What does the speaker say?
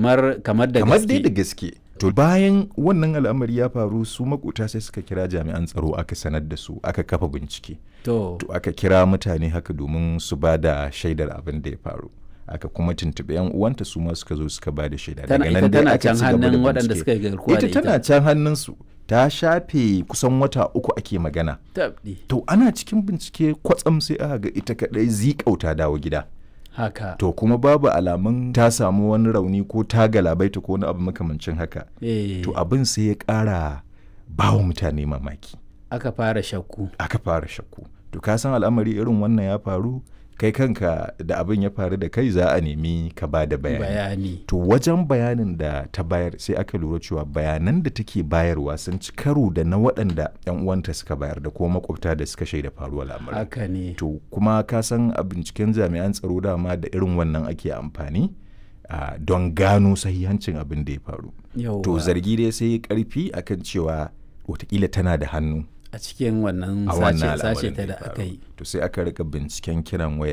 kamar kamar da kamar dai da gaske gaske to bayan wannan al'amari ya faru su makota sai suka kira jami'an tsaro aka sanar da su aka kafa bincike to to aka kira mutane haka domin su ba da shaidar abin da ya faru aka kuma tuntuɓi yan uwanta su ma suka zo suka ba da shaida tana ita dai tana aka can ci gaba da hannun waɗanda bincike. suka yi garkuwa da ita tana can hannunsu ta shafe kusan wata uku ake magana tabdi to ana cikin bincike kwatsam sai aka ga ita kadai zikauta dawo gida haka to kuma babu alamun ta samu wani rauni ko ta galabaita ko wani abu makamancin haka eh to abin sai ya ƙara bawa mutane mamaki aka fara shakku aka fara shakku to ka san al'amari irin wannan ya faru kai kanka da abin ya faru da kai za a nemi ka ba da bayani bayani to wajen bayanin da ta bayar sai aka lura cewa bayanan da take bayarwa sun ci karo da na waɗanda 'yan uwanta suka bayar da kuma makwabta da suka shaida faruwar lamarin haka ne to kuma ka san a binciken jami'an tsaro dama da irin wannan ake amfani ah, don gano sahihancin abin da ya faru yauwa to zargi dai sai ya karfi akan cewa watakila tana da hannu a cikin wannan a wannan sace sace al'amarin ta ya da faru. aka yi to sai aka rika binciken kiran waya